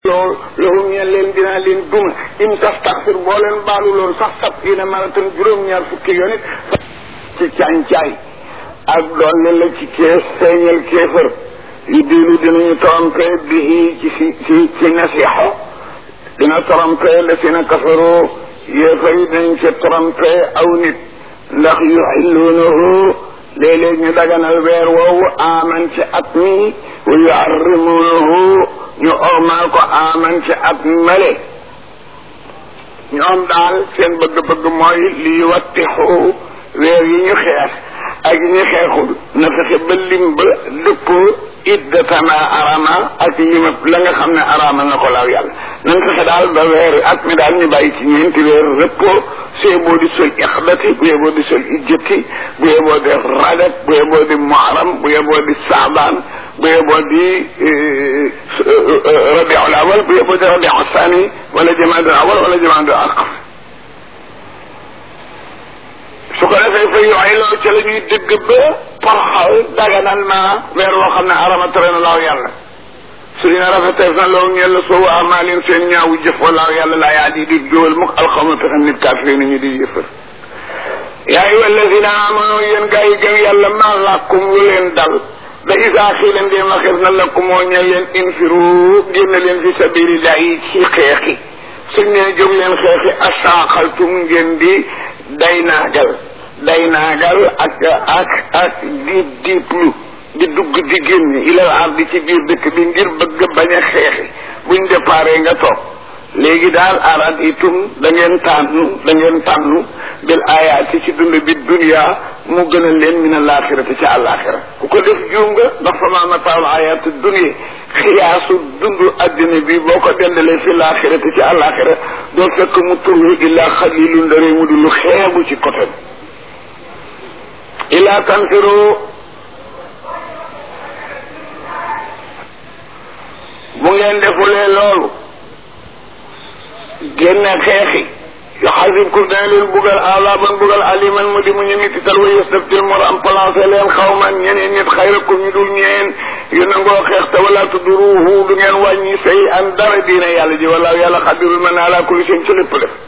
loolu loolu ñeen leen dinaa leen duma in tastaxfir boo leen baalu loolu sax sab ina maratan juróom-ñaar fukki yoon it ci càncaay ak doole la ci kees feeñal kéefër yu diinu dinañu trompé bi ci si ci ci nasiixo dina trompé la si na kafaroo yéefar yi dinañ ci trompé aw nit ndax yuxilluunahu léeg-léeg ñu daganal weer woowu aman ci at mi wa yuharrimuunahu ñu ormal ko aman ci at male ñoom daal seen bëgg-bëgg mooy lii wattixu weer yi ñu xeex ak yi ñu xeexul na fexe ba lim ba dëppoo iddatama arama ak limab la nga xam ne arama na ko laaw yàlla nan fexe daal ba weer at mi daal ñu bàyyi ci ñeenti weer rëppoo su yeboo di sol ixdati bu yeboo di sol ijjati bu yeboo di rajab bu yeboo di muharam bu yeboo di saabaan bu yeboo di rabiul awal bu yeboo di rabiul sani wala jamaadul awal wala jamaadul aqab su ko defee fa yooyu loolu ca la ñuy dëgg ba porxal daganal ma weer woo xam ne arama tere na laaw yàlla su dina rafetee na loolu ñeel la soowu amaalin seen ñaawu jëf walaaw yàlla laa yaa di di jógal mukk alxawma pexem nit kaafiri ni ñu di yëfër yaa ayyuha alladina amanu yéen gaa yi gëm yàlla maa làkkum lu leen dal da isaa xii leen dee ma xeef na lakkum moo ñeel leen infiru génn leen fi sabilillahi ci xeexi suñ nee jóg leen xeexi asaaxaltum ngeen di day naagal day naagal ak ak ak diib diiblu di dugg di génn ilal ardi ci biir dëkk bi ngir bëgg bañ a xeexi buñ déparé nga toog léegi daal arad itum da ngeen tànnu da ngeen tànnu bil ayaati ci dund bi dunya mu gën a leen min alaaxirati ci àllaaxira ku ko def juum nga ndax fa maa mataawul ayaati dunya xiyaasu dund addina bi boo ko dendalee fi laaxirati ci àllaaxira doo fekk mu turlu illaa xalilu ndare mu di lu xeebu ci côté bi illaa tanfiru bu ngeen defulee loolu génne xeexi yuxasibkum dana leen bugal alaban bugal aliman mu di mu ñu mitital wa yastabtil mu remplacé leen xawman ñeneen nit xayrakum ñu dul ñeen yu nangoo xeex te wala tudruhu du ngeen wàññi say an dara diine yàlla ji wala yàlla xadirul man ala kulli seen ci lépp def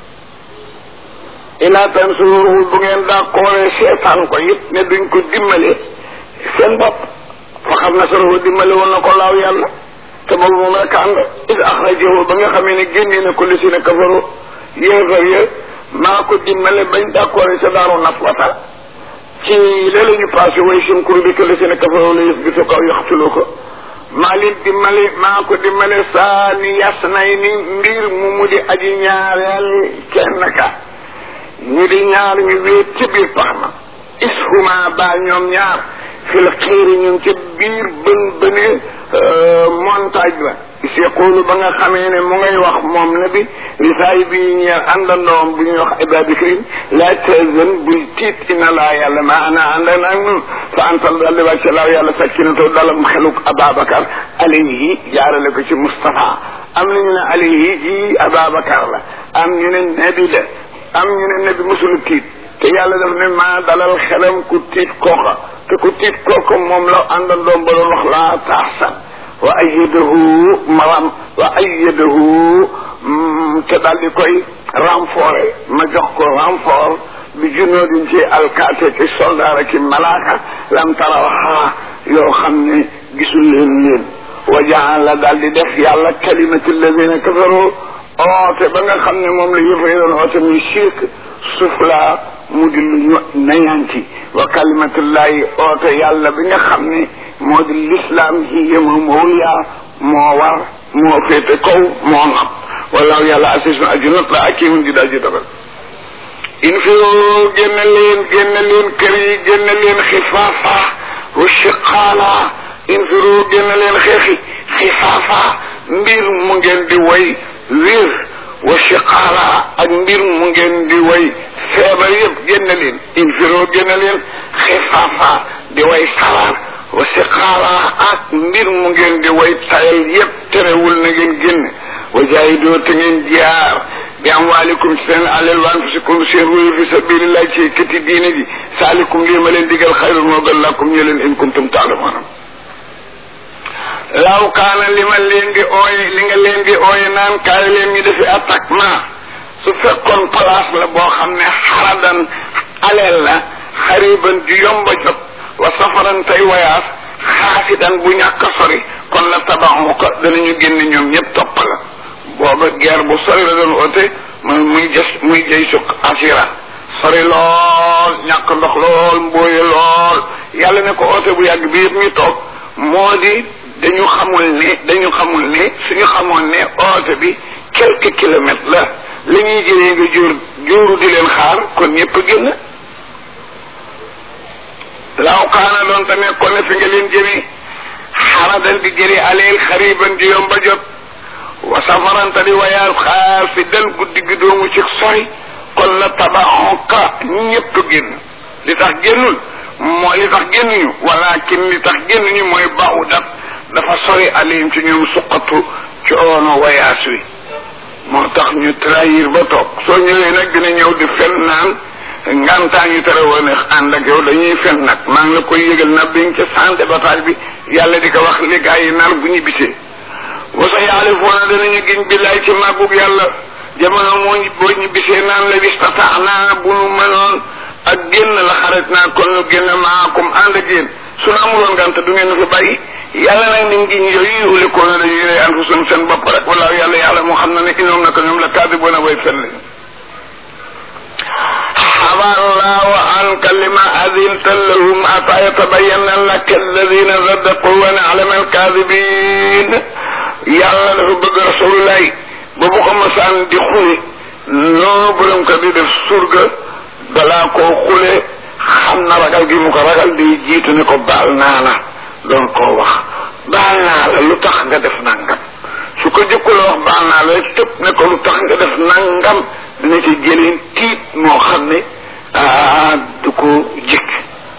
ila tansuruhu bu ngeen dàqooree seetaan ko it ne duñ ko dimbale seen bopp fa xam nasarahu dimbale woon na ko laaw yàlla te boobu moom rek ànd is axrajahu ba nga xamee ne génnee na ko li si ne kafaru yéefar ya maa ko dimbale bañ d'accord sa daaru naf wata ci léeg-la ñu passé way simkuru bi que li si ne kafaru la yëf bi su kaw yaxtulu ko maa leen dimbale maa ko dimbale saa ni yas nay ni mbir mu mu di aji ñaareel kenn ka ñu di ñaar ñu wéet ci biir pax ma ishuma baa ñoom ñaar fil xiiri ñu ngi ca biir bën bëne montagne ba seqoolu ba nga xamee ne mu ngay wax moom na bi li saay bi ñeer àndandoom bu ñuy wax ibadikrim laa tazan bul tiit ina laa yàlla ma ana àndan ak nun fa antal daldi wàcce laaw yàlla sakkinatoo dalam xeluk ababacar alayhi jaarale ko ci Moustapha am nañu ne alayhi ji ababacar la am ñu ne nabi la am ñu ne nabi musulu tiit te yàlla daf ne maa dalal xelam ku tiit kooka te ku tiit kooka moom la àndandoom ba doon wax laa taxsan wa ayyadahu maram wa ayyadahu te daal di koy renforcer ma jox ko renfort bi junoodin ci alkaate ki soldaar ki malaaka lam tarawaxa yoo xam ne gisul leen leen wa jaan la daal di def yàlla kalimati alladina kafaru oote ba nga xam ne moom la yëfay doon oote muy shirk sufla mu di lu ñu nañanti wa kalimatullahi oote yàlla bi nga xam ne moo di l'islam hiya moom awliya moo war moo féete kaw moo ngam wallahu yàlla asisun aju not la akimun di daji dogal in fi génn leen génn leen kër yi génn leen xifaafa wa shiqaala in fi génn leen xeexi xifaafa mbir mu ngeen di way wér wa shiqaala ak mbir mu ngeen di way feebar yëpp génn leen infiro génn leen xifaafa di way salar wa siqaala ak mbir mu ngeen di way tayal yëpp terewul na ngeen génn wa jaahidoo te ngeen jaar bi amwaalikum seen alal wa anfusikum seen ruyu fi sabilillah ci këti diine ji saalikum lii ma leen digal xayrun moo gën lakum ñu leen in kuntum taalamuuna law kaana li ma leen di ooye li nga leen di ooye naan kaay leen ñu defi attaquement su fekkoon place la boo xam ne xaradan aleel la xariban ju yomba jot wa safaran tey wayaas xaasidan bu ñàkk a sori kon la tabaxu ko danañu génn ñoom ñëpp topp la booba guerre bu sori la doon oote muy muy jës muy jëy sukk asira sori lool ñàkk ndox lool mbooye lool yàlla ne ko oote bu yàgg bi yëpp ñu toog moo di dañu xamul ne dañu xamul ne suñu xamoon ne oote bi quelques kilomètres la li ñuy jëlee nga jóor jóoru di leen xaar kon ñëpp génn laaw kaana doon te nekkoon ne fi nga leen jëmi xaradan di jëri aleel xariban di yomba jot wa safaranta di wayaal xaar fi del guddi gi doomu ci sori kon la tabaxonka ñëpp génn li tax génnul moo li tax génnuñu walakin li tax génnuñu mooy baaxu dat dafa sori alim ci ñoom suqatu coono wayaas wi moo tax ñu trahir ba toog soo ñëwee nag dina ñëw di fen naan ngantaa ñu tere woon ànd ak yow dañuy fen nag maa ngi la koy yëgal na biñ ca santé bataille bi yàlla di ko wax li gaa yi nar bu ñu bisee wasa yaalifoona danañu giñ billaay ci màggug yàlla jamono moo boo ñu bisee naan la wistata naa bu nu mënoon ak génn la xarit naa kon nu génn maakum ànd ak yéen su na amuloon ngant du ngeen fi bàyyi yàlla nag ni ngiñ yooyu ulikoona dañuy rey anfusum seen bopp rek wala yàlla yàlla moo xam na ne inoom naka ñoom la kaadiboona way fen lañu حبى الله عنك لما أذنت لهم حتى يتبين لك الذين صدقوا ونعلم الكاذبين yàlla dafa bëgg rasulullah ba bu ko masaan di xule noonu borom ko di def surga balaa koo xule xam na ragal gi mu ko ragal di jiitu ne ko baal naa la doon koo wax baal naa la lu tax nga def nangam su ko jëkkula wax baal naa la tëb ne ko lu tax nga def nangam dina ci jëleen tiit moo xam ne ah du ko jikk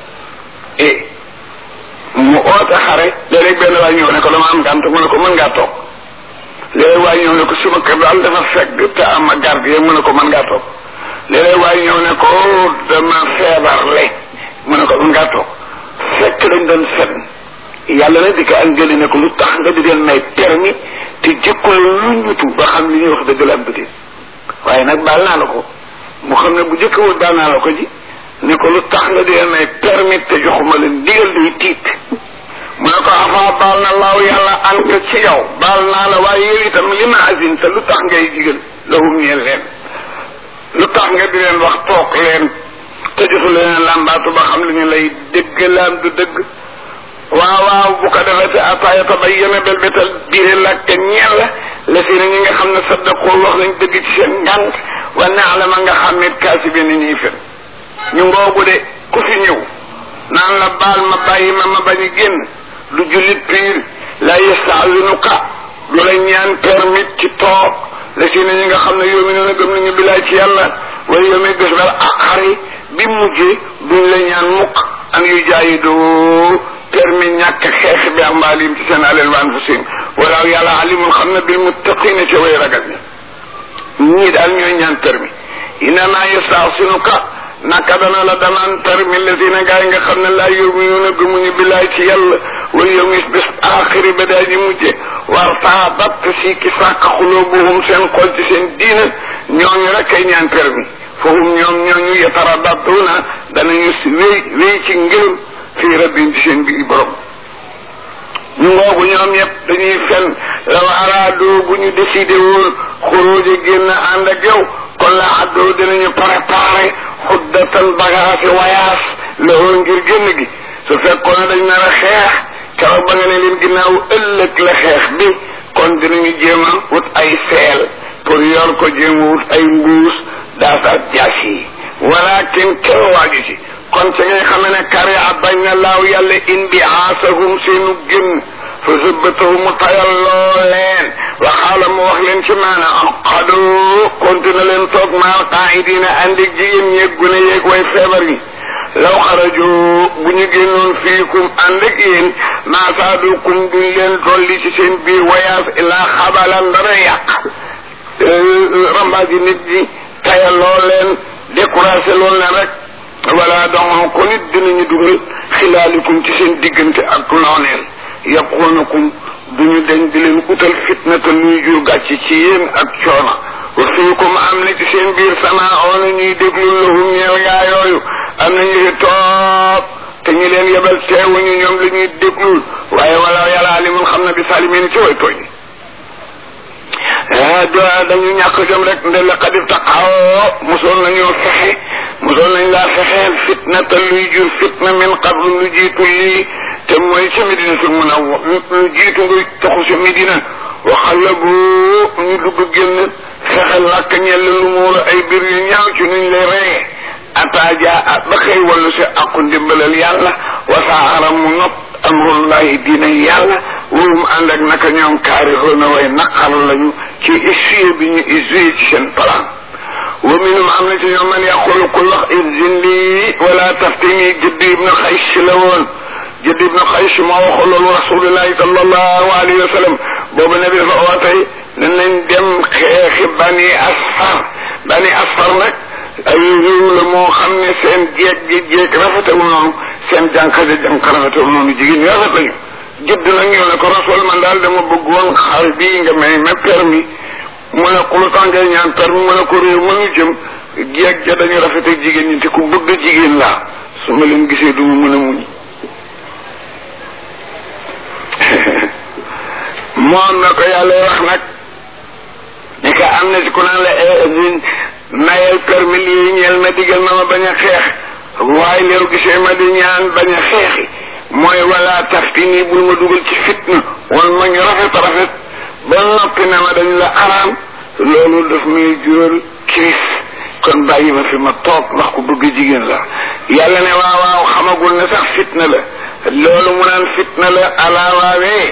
e mu oote xare léeg-léeg benn waay ñëw ne ko dama am gànt mu ne ko mën ngaa toog léeg-léeg waay ñëw ne ko suma kër daal dafa fekk te am ma garde yi mu ne ko mën ngaa toog léeg-léeg waay ñëw ne ko dama feebarle mu ne ko mën ngaa toog fekk dañ doon fen yàlla na di ko angëli ne ko lu tax nga di leen may permis te jëkkul lu ñutu ba xam li ñuy wax dëgg la am bëti waaye nag baal naa la ko mu xam ne bu jëkkawul baal naa la ko ji ne ko lu tax nga di leen may permis te joxuma leen digal day tiit mu ne ko avant baal na laaw yàlla an ko ci yow baal naa la waaye yow itam li ma asin te lu tax ngay digal lahum ñeel leen lu tax nga di leen wax toog leen te jotu leen làmbaatu ba xam li ñu lay dëgg laam du dëgg waaw waaw bu ko defee te ataaya tabayyana bel betal biire lakk ñeel la la si ñi nga xam ne saddaqoo wax nañ dëgg ci seen ngant wa naalama nga xam ne kaasi bi ni ñuy fen ñu ngoogu de ku fi ñëw naan la baal ma bàyyi ma ma bañ a génn lu jullit piir la yastaazinuka du la ñaan permit ci toog la si ñi nga xam ne yow mi ne gëm nañu bilaay ci yàlla wala yow mi bés bal aqari bi mujjee duñ la ñaan mukk an yu jaayi doo permis ñàkk xeex bi ambaalim ci seen alal wa anfusihim wala yàlla alimul xam na bil muttaqina ca way ragal ñi ñii daal ñooy ñaan permis inama yastaasinuka naka dana la danaan permis lazina gaa yi nga xam ne laa yuminuuna gëmuñu billaay ci yàlla wala yow mis bés aaxiri ba daa ji mujje war taabat si ki sàkk xulubuhum seen xol ci seen diina ñooñu rek ay ñaan permis foofu ñoom ñooñu yataradaduna danañu si wéy wéy ci ngërëm fii rabbin ci seen biir borom ñu ngoogu ñoom ñëpp dañuy fen law araado bu ñu décidé woon xuróoje génn ànd ak yow kon la addoo dinañu préparé xuddatan bagage wayaas la woon ngir génn gi su fekkoon dañ nar a xeex keroog ba nga ne leen ginnaaw ëllëg la xeex bi kon dinañu jéem a wut ay seel pour yor ko jéem a wut ay mbuus daasa jaas yi walakin kenn waaju ci kon ci ngay xam ne kare a bañ na laaw yàlla indi aasahum seenu génn fa zëbbatahu mu tayal loo leen waxaala mu wax leen ci maana xado continue leen toog maal qaidina andi jigéen ñeeg gune yeeg way feebar yi law xarajo bu ñu génnoon fiikum ànd ak yéen maasaadukum duñ leen dolli ci seen biir wayaas ilaa xabalan dara yàq rambaaji nit ñi tayal loo leen découragé loolu leen rek wala donc ko nit dinañu dugal xilaalikum ci seen diggante ak nooneel yaquunakum duñu deñ di leen utal fitna te luy jur gàcc ci yéen ak coono wa fiikum am na ci seen biir sama oona ñuy déglu lahum ñeew yaa yooyu am na ñu fi toog te ñu leen yebal teewuñu ñoom la ñuy déglul waaye wala yàlla alimul xam na bi salimina ci way tooñ do dañu ñàkk jëm rek nde la xadif taqaw mosoon nañoo fexe mosoon nañ laa fexeel fitna te luy jur fitna min qablu lu jiitu lii te mooy ca Medinatul Munawwara lu jiitu nga taxu ca Medina waxala bu ñu dugg génn fexe làkk ñell lu muur ay biir yu ñaaw ci nuñ lay reye ataaja at ba xëy wallu si aqu ndimbalal yàlla wasaaram mu nopp amrullahi diina yàlla wóorum ànd ak naka ñoom kaarihoona way naqar lañu ci essuyé bi ñu essuyé ci seen plan wa minum am na ci ñoom man yaqulu ku wax izin lii wala taftini jëdd ibnu xays la woon jëdd ibnu xays moo waxu loolu rasulillahi sallallahu alayhi wa sallam boobu nabi dafa ootey ne nañ dem xeexi bani asfar bani asfar nag ay réew la moo xam ne seen jeeg ji jeeg rafetewul noonu seen jànq ja jànq rafetewul noonu jigéen ñi rafet lañu jëdd nag ñëw ne ko rasul man daal dama bëggoon xar bii nga may ma permis mu ne ku lu tax ngay ñaan permis mu ne ko réew mënu jëm jeeg ja dañu rafet ak jigéen ñi te ku bëgg jigéen laa su ma leen gisee du ma mën a muñ moom na ko yàlla wax nag ni ka am na ci ku naan la mayel permis lii ñeel ma digal ma ma bañ a xeex waaye leeru gisee ma di ñaan bañ a xeexi mooy wala tafti nii bul ma dugal ci fitna wan ma ñu rafet rafet ba noppi na ma dañ la araam loolu daf may jural kiris kon bàyyi ma fi ma toog ndax ku bëgg jigéen la yàlla ne waaw waaw xamagul ne sax fitna la loolu mu naan fitna la ala waawee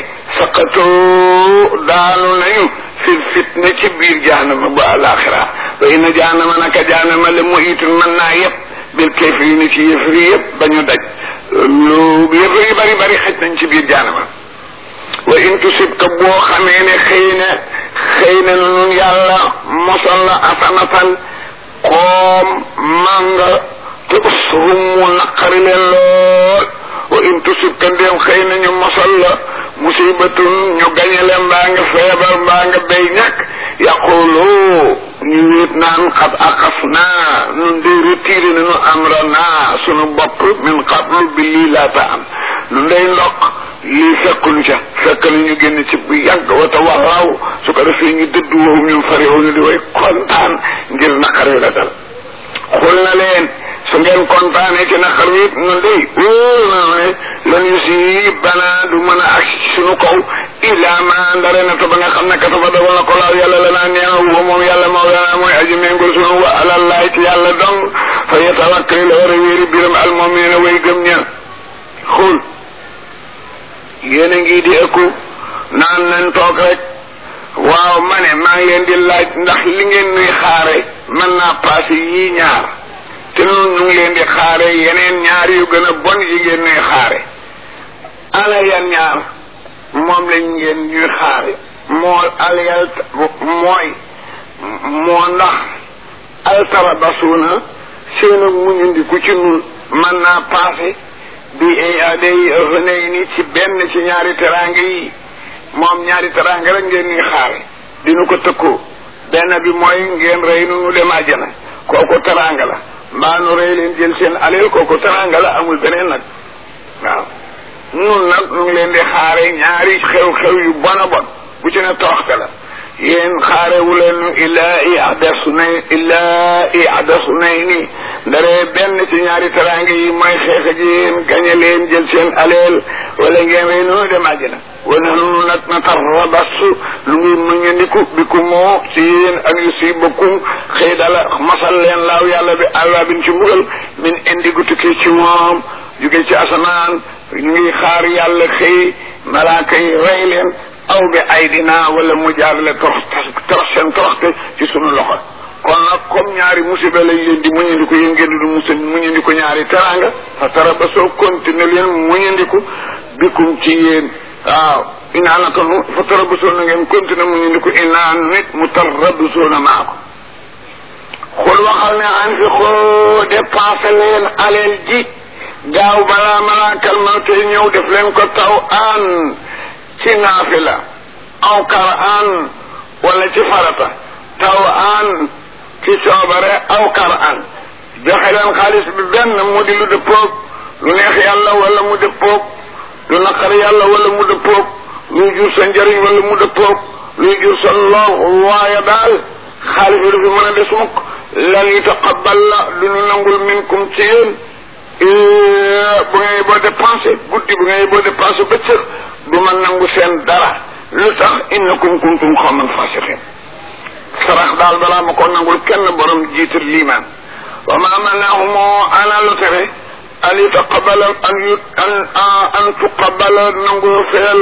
saqatoo daanu nañu fi fitna ci biir jahanama ba alaxira wa inna jahanama naka jahanama la muhitun mën naa yëpp bil kafirina ci yëfri yëpp ba ñu daj lu yëfri yu bari bari xaj nañ ci biir jahanama wa in tusibka boo xamee ne xëy na xëy na nun yàlla mosal la asanatan koom manga te ushum mu naqari leen lool wa in tusibka ndéem xëy na ñu mosal la musibatun ñu gañale mbaa nga feebar mbaa nga béy ñàkk yaqulu ñu wéet naan xat axas naa nun day retiré nañu amra naa sunu bopp min qablu bi lii laata am nun day ndokk lii fekkuñu ca fekk na ñu génn ci bu yàgg wata wallaw su ko defee ñu dëdd woowu ñun fariwu ñu di way kontaan ngir naqar wi la dal xul na leen su ngeen kontaanee ci naqar wi nun day wóor na ne lan yu si bana du mën a agsi ci sunu kaw illa ma ndare na ba nga xam ne kataba dogal na ko laaw yàlla la naa neex wa moom yàlla mawlana mooy aji méngol sunu wa alallahi ci yàlla dong fa yatawakkal la war a wéeri biram almu'minina way gëm ña xul yéen a ngi di ëkku naan nañ toog rek waaw ma ne maa ngi leen di laaj ndax li ngeen nuy xaare mën naa passé yii ñaar te noonu ñu ngi leen di xaare yeneen ñaar yu gën a bon yi ngeen nuy xaare ana yan ñaar moom lañ ngeen ñuy xaare moo alyal mooy moo ndax altarabasuuna seen ak muñundiku ci nun mën naa passé bi day xënay ni ci benn ci ñaari teraanga yi moom ñaari teraanga rek ngeen ñuy xaare dinu ko tëkkoo benn bi mooy ngeen rey nu nu dem àjjana kooku teraanga la mbaa nu rey leen jël seen aleel kooku teraanga la amul beneen nag waaw nun nag nu ngi leen di xaare ñaari xew-xew yu bon a bon bu ci ne toroxte la yéen xaarewu leen illaa ihdasu nay illaa ihdasu nay nii ndaree benn ci ñaari teraanga yi mooy xeex ak yéen gañe leen jël seen aleel wala ngeen rey noonu dem àjjana wana nunu nag na tarrabasu lu ngi muñandiku bi ku moo ci yéen ak yu si bokkum xëy dala masal leen laaw yàlla bi àlla bin ci mbugal min indi gu tukkee ci moom jóge ci asamaan ñu ngi xaar yàlla xëy malaaka yi rey leen aw bi ay dinaa wala mu jaarale torox torox seen toroxte ci sunu loxo kon nag comme ñaari musiba lañ leen di muñandiku yéen ngeen di musa muñandiku ñaari teranga fa tara ba soo continué leen muñandiku bikum ci yéen waaw inaa naka nu fa tara ba soo na ngeen continué muñandiku inaa nit mu tarabbisoona maa ko xul waxal ne an fi xoo dépensé leen aleel ji gaaw balaa malaakal mawte ñëw def leen ko taw an ci naafila aw kar an wala ci farata taw an ci coobare aw kar an joxe leen xaalis bi benn mu di lu dëppoog lu neex yàlla wala mu dëppoog lu naqar yàlla wala mu dëppoog luy jur sa njëriñ wala mu dëppoog luy jur sa lor waaye daal xaalis bi du fi mën a des mukk lan yutaqabbal la du ñu nangul minkum ci yéen bu ngay boo dépensé guddi bu ngay boo dépensé bëccëg du ma nangu seen dara lu tax innakum kuntum xawman fasiqin sarax daal balaa ma ko nangul kenn borom jiital liimaan wa ma manahumoo ana lu tere an yutaqabala an yu an an tuqabala nangu feel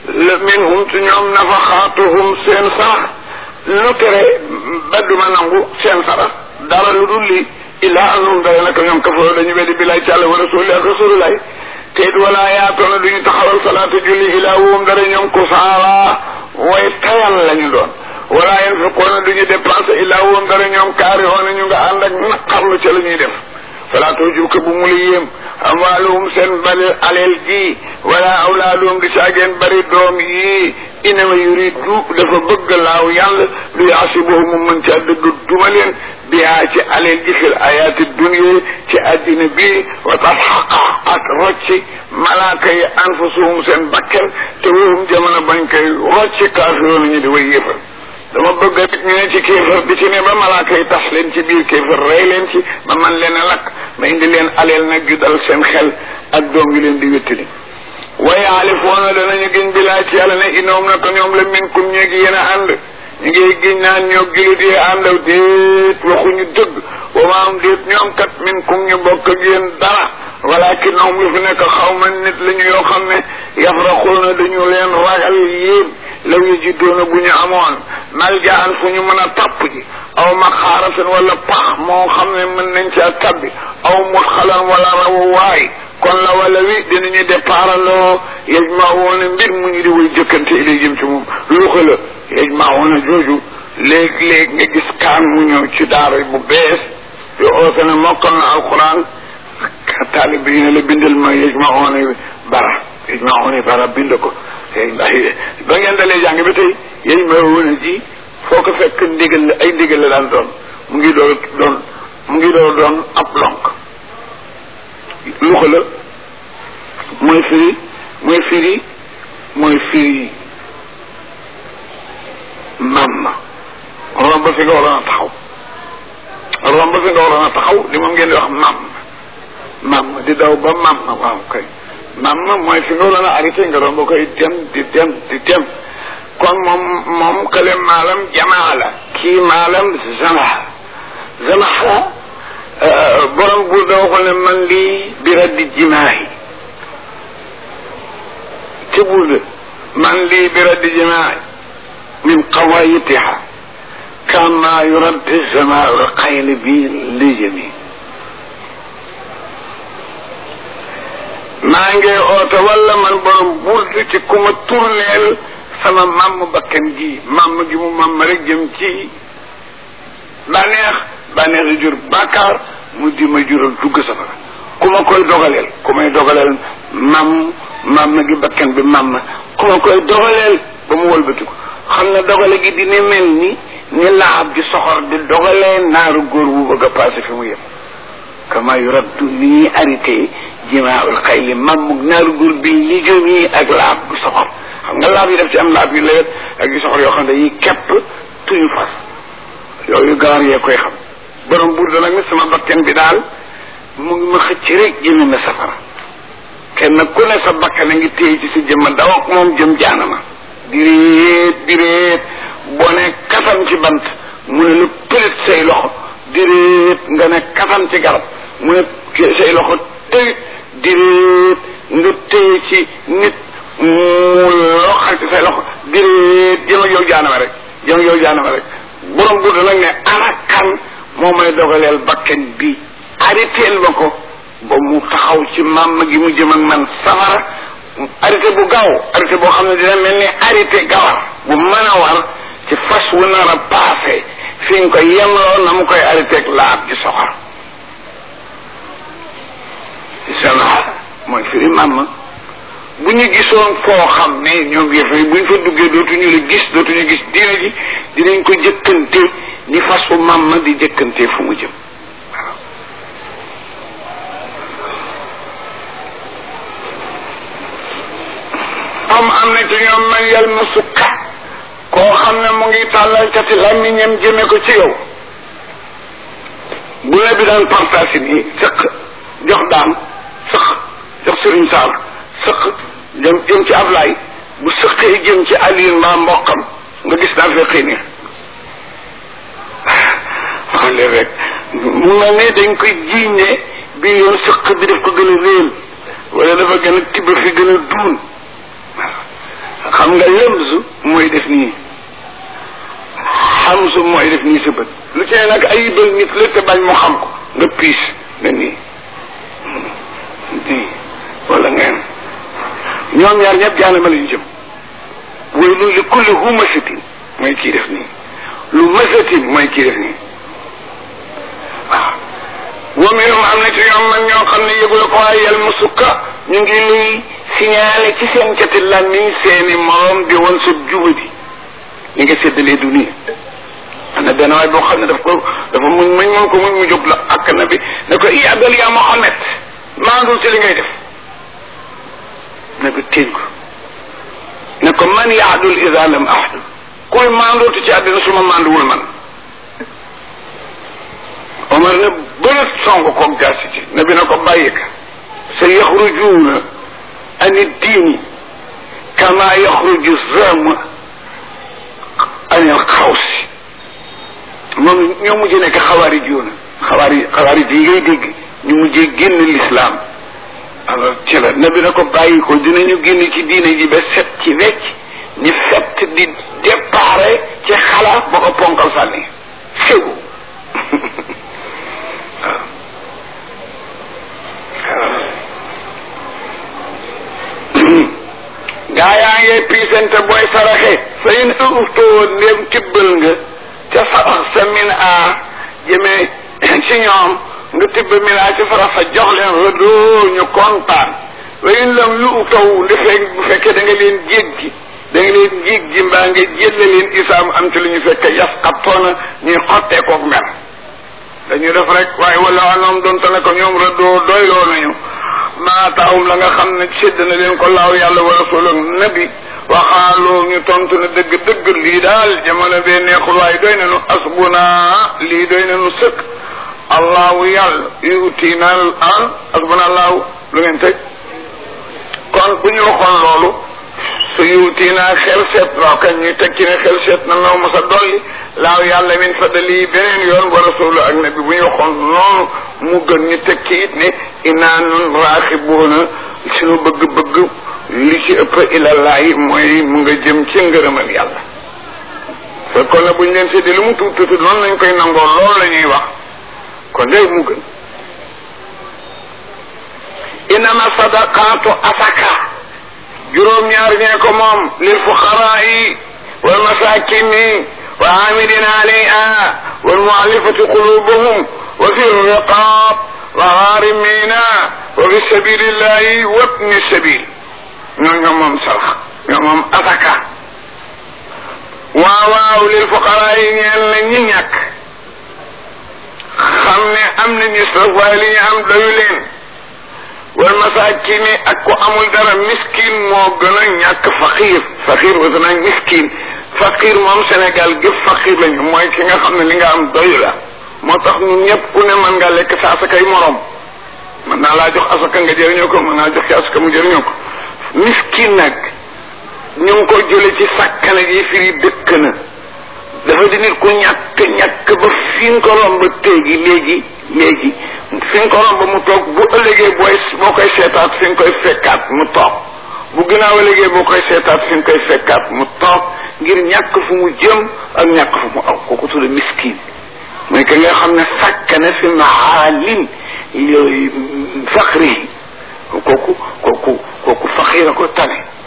minhum ci ñoom nafaxaatuhum seen sarax lu tere ba duma nangu seen sarax dara lu dul lii illaa annahum dara naka ñoom kafaroo dañu weddi billaay ci àlla wa rasuli ak rasululaay te it wala yaatoona duñu taxawal salaatu julli ilaa woom dara ñoom kusaala way tayal lañu doon wala yanfiquuna duñu dépensé illaa woom dara ñoom kaari oona ñu nga ànd ak naqarlu ca la ñuy def fala tujuka bu mu la yéem amwaaluhum seen bari aleel ji wala awlaaduhum di saageen bari doom yi inama yuridu dafa bëgg laaw yàlla lu yaasibuhum mu mën caa dëgg duma leen bihaa ci aleel ji fil ayaati dunya ci addina bi wa tasxaqa ak rocci malaaka yi anfusuhum seen bakkel te wahum jamono bañ koy rocci kaafiroon ñu di way yéefal dama bëgg nit ñu ne ci kéefër di ci ne ba malaaka yi tas leen ci biir kéefër rey leen ci ba man leen a lakk ma indi leen aleel nag ju dal seen xel ak doom yi leen di wéttali waaye alifoona danañu giñ bilaa ci yàlla ne inoom na ko ñoom la minkum ñeegi yéen a ànd ñu ngi giñ naan ñoo gilut yee àndaw déet waxuñu dëgg wa ma am déet ñoom kat minkum ñu bokk ak yéen dara walakin noom lu fi nekk xaw ma nit la ñu yoo xam ne yafraxuuna dañu leen ragal yéen law yi jiddoona bu ñu amoon maljaan fu ñu mën a tapp ji aw maxaaratan wala pax moo xam ne mën nañ caa tabbi aw mudxalan wala rawu waay kon la wala wi dinañu départaloo yajmawoona mbir mu ñu di way jëkkante ilay jëm ci moom luuxa la yajmawoona jooju léeg-léeg nga gis kaan mu ñëw ci daara bu bees yo oote ne mokkal na alquran taalib yi ne la bindal ma yajmawoona bara yajmawoona bara bind ko ba ngeen dalee jàng bi tey yajmawoona ji foo ko fekk ndigal la ay ndigal la daan doon mu ngi doon doon mu ngi doon doon ab lonk luxa la mooy firi mooy firi mooy firi mam romb fi nga waroon a taxaw romb fi nga waroon a taxaw li moom ngeen di wax mam mam di daw ba mam waaw kay mam mooy fi nga waroon a arrêté nga romb koy dem di dem di dem kon moom moom kële maalam jamaa la kii maalam zamaha zamaha borom buur da waxoon ne man lii bi raddi jimaahi ci buur de man lii bi raddi jimaahi min qawayitiha kama yuraddi zamaau xayli bi lijami maa ngi oote wala man borom buur ci ku ma tourneel sama mamm bakkan gi mamm gi mu mamm rek jëm ci bànneex bànneex jur bàkkaar mu di ma jural dugg safara ku ma koy dogaleel ku may dogaleel mamm mamm gi bakkan bi mamm ku ma koy dogaleel ba mu wëlbatiku xam na dogale gi dina mel ni ni laab di soxor di dogalee naaru góor bu bëgg a passé fi mu yem kama yu raddu ni ñuy arrêté jimaaul xayli mammug naaru góor bi li jëm yi ak laab bu soxor xam nga laab yi def ci am laab yu lewet ak yu soxor yoo xam ne dañuy kepp tuñu fas yooyu gawar yee koy xam borom buur da nag ne sama bakken bi daal mu ngi ma xëcc rek jëme na safara kenn ku ne sa bakkan a ngi téye ci sa jëmma daw ak moom jëm jaanama direet direet boo ne katam ci bant mu ne lu pëlit say loxo direet nga ne katam ci garab mu ne say loxo tëwit direet nga téye ci nit mu loxal ci say loxo direet jëm ak yow jaanama rek jëm ak yow jaanama rek borom buur nag ne ana kan moo may dogaleel bakken bi arrêteel ma ko ba mu taxaw ci maam gi mu jëm ak man safara arrêté bu gaaw arrêté boo xam ne dina mel ni arrêté gawar bu mën a war ci fas wu nar a paase fi nga ko yemloo na mu koy arrêté ak laab ci soxor sama mooy firi maam bu ñu gisoon foo xam ne ñoom yëf yi bu ñu fa duggee dootuñu la gis dootuñu gis diina ji dinañ ko jëkkante ni fasu mam ma di jëkkante fu mu jëm am am na ci ñoom man yal ma sukka koo xam ne mu ngi tàllal cati làmmiñam jëme ko ci yow bu la bi daan partage nii sëq jox daam sëq jox sëriñ Saal sëq jëm jëm ci Ablaay bu sëqee jëm ci Aliou mbaa mbokkam nga gis naa feqi ni xale rek mu nga ne dañ koy jiiñ ne bii yoon sëq bi daf ko gën a réel wala dafa gën a tibb fi gën a duun xam nga lëmsu mooy def nii xamsu mooy def nii sa bët lu ci ne nag ayibal nit la te bañ mu xam ko nga piis na nii nii wala ngeen ñoom ñaar ñëpp jaanama lañu jëm way lu li kulli hu masatin mooy kii def nii lu masatin mooy kii def nii waaw wa minhum am na ci ñoom man ñoo xam ne yëgula ko waaye yal mu sukka ñu ngi luy signalé ci seen cati làmmiñ seeni morom di woon sa jubadi li nga séddalee du nii am na benn waay boo xam ne daf ko dafa muñ muñ mun ko muñ mu jóg la ak na bi ne ko i abdal yaa Muhammad maandul ci li ngay def ne ko téen ko ne ko man yaadul ida lam ahdu kuy maandootu ci àddina su ma maanduwul man Omar ne bënat song koog jaasi ci ne bi na ko bàyyi ka sa yaxrujuuna an diini kama yaxruju zam an al xawsi moom ñoo mujj nekk xawaari juuna xawaari xawaari yi ngay dégg ñu mujjee génn l'islam alors ci la nabi na ko bàyyi ko dinañu génn ci diine ji ba set ci wecc ñu fett di déparé ci xalaat ba ko ponkal sànni ségu gaa yaa ngee piisante booy saraxe fa in uftoo ndéem tibbal nga ca sarax sa min a jëmee ci ñoom nga tibb min a ci sarax sa jox leen rëdoo ñu kontaan wa in lam yu uftaw ndi fekk bu fekkee da nga leen jéggi da nga leen jéggi mbaa nga jélle leen isaam am ci lu ñu fekk yas xattoona ñuy xottee koog mer dañuy def rek waaye wala anoom doonte ne ko ñoom rëdoo doyloo nañu maa taawum la nga xam ne sédd na leen ko laaw yàlla wa rasul ak nabi waxaaloo ñu tontu ne dëgg dëgg lii daal jamono bee neexul waaye doy na nu asbuna lii doy na nu sëkk allahu yàlla yutina al asbuna allahu lu ngeen tëj kon bu ñu waxoon loolu su yutina xel seet waaw kañ ñu teg ci ne xel seet na noo mos a dolli laaw yàlla min fadali beneen yoon wa rasul ak nabi bu ñu waxoon noonu mu gën ñu teg ci it ne inaa nun raaxibuuna suñu bëgg-bëgg li ci ëpp ilallahi mooy mu nga jëm ci ngërëmal yàlla fekkoon na buñ leen séddee lu mu tuut tuuti noonu lañ koy nangoo loolu la ñuy wax kon day mu gën inama sadaqaatu asaka juróom-ñaar ñee ko moom lil fuqaraa yi wal masakini wa amilina alayha wal muallafati qulubuhum wa fi riqab wa gharimina wa fi sabilillahi wa ibni sabil ñoo ñoo moom sarax ñoo moom asaka waaw waaw lil fuqaraa yi ñeel na ñi ñàkk xam ne am na nisraf waaye li ñu am doyu leen wal masakini ak ko amul dara miskin moo gën a ñàkk faqir faqir wasa naag miskin faqir moom Sénégal gépp faqir lañu mooy ki nga xam ne li nga am doyu la moo tax ñun ñëpp ku ne mën nga lekk sa asakay morom mën naa laa jox asaka nga jëriñoo ko mën naa jox ci asaka mu jëriñoo ko miskin nag ñu ngi ko jële ci sàkkana ji firi dëkk na dafa di nit ku ñàkk ñàkk ba fi nga ko romb téegi léegi léegi fi nga ko romb mu toog bu ëllëgee booy boo koy seetaat fi nga koy fekkaat mu toog bu gënaaw ëllëgee boo koy seetaat fi nga koy fekkaat mu toog ngir ñàkk fu mu jëm ak ñàkk fu mu aw kooku tudde miskin mooy que nga xam ne sàkkana fi mahaalin yooyu faqri kooku kooku kooku faqira ko tane